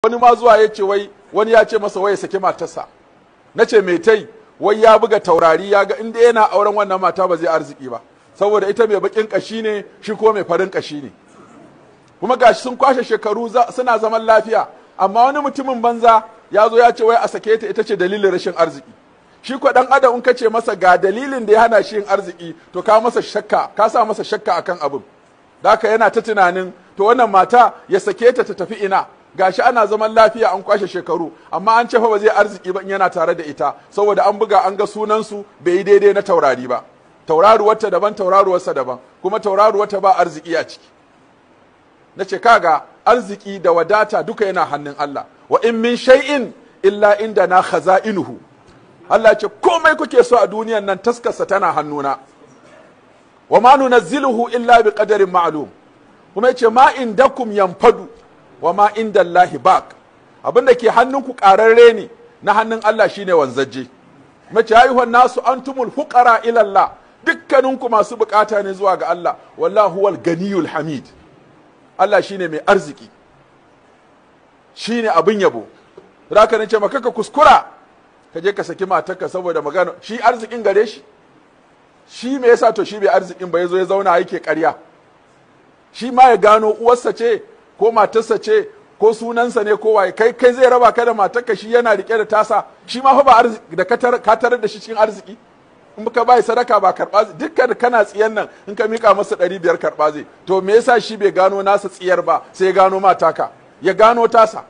wani ma zuwa ya ce wai wani ya ce masa wai ya saki matarsa na ce mai tai wai ya buga taurari ya ga inda yana auren wannan mata ba zai arziki ba saboda ita mai bakin kashi ne shi ko mai farin kashi ne kuma gashi sun kwashe shekaru suna zaman lafiya amma wani mutumin banza ya zo ya ce wai a sake ta ita ce dalilin rashin arziki shi ko dan adam in ka ce masa ga dalilin da ya hana shi yin arziki to ka masa shakka ka sa masa shakka akan abin daka yana ta tunanin to wannan mata ya sake ta ta tafi ina gashi ana zaman lafiya an kwashe shekaru amma an ce fa ba zai arziki ba in yana tare da ita saboda an buga an ga sunan su bai yi daidai na taurari ba tauraruwarta daban tauraruwarsa daban kuma tauraruwarta ba arziki a ciki na ce kaga arziki da wadata duka yana hannun Allah wa in min shay'in illa inda na khaza'inuhu Allah ce komai kuke so a duniyan nan taskarsa tana hannuna wa ma nunazziluhu illa bi qadarin ma'lum kuma yace ma indakum yanfadu wa ma inda Allahi baq abin da ke hannunku ƙararre ne na hannun Allah shine wanzaje mace ayyuhan nasu antumul fuqara ila Allah dukkaninku masu bukata ne zuwa ga Allah wallahu huwal ganiyul hamid Allah shine mai arziki shine abin yabo zaka nace maka ka kuskura ka je ka saki matarka saboda magana shi arzikin gare shi shi me yasa to shi bai arzikin ba yazo ya zauna yake ƙarya shi ma ya gano uwarsa ce ko matarsa ce ko sunansa ne ko waye kai kai zai raba ka da matarka shi yana rike da tasa shi ma fa ba arziki da ka tarar da shi cikin arziki in ka bai sadaka ba karba dukkan kana tsiyan nan in ka mika masa ɗari biyar karba zai to me yasa shi bai gano nasa tsiyar ba sai ya gano mataka ya gano tasa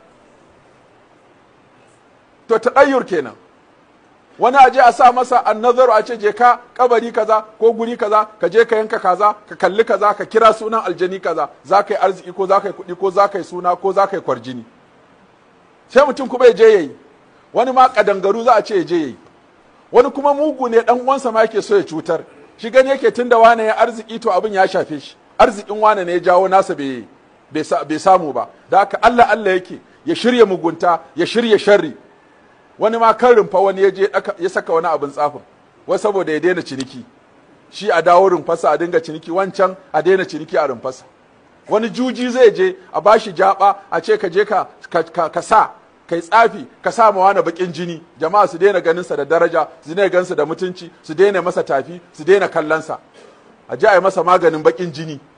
to taɗayyur kenan wani aje a sa masa annazaru a ce je ka kabari kaza ko guri kaza ka je ka yanka kaza ka kalli kaza ka kira sunan aljani kaza za ka yi arziki ko za ka yi kuɗi ko za ka yi suna ko za ka yi kwarjini sai mutum kuma ya je yayi wani ma kadangaru za a ce ya je yayi wani kuma mugu ne dan uwansa ma yake so ya cutar shi gani yake tunda wane ya arziki to abin ya shafe shi arzikin wane ne ya jawo nasa bai bai samu ba da haka Allah Allah yake ya shirya mugunta ya shirya sharri wani ma kan rumfa wani ya je ya saka wani abin tsafin wai saboda ya daina ciniki shi a dawo rumfarsa a dinga ciniki wancan a daina ciniki a rumfarsa wani juji zai je a bashi jaba a ce ka je ka ka sa kai tsafi ka sa ma wani bakin jini jama'a su daina ganin sa da daraja su daina gansa da mutunci su daina masa tafi su daina kallon sa a je a yi masa maganin bakin jini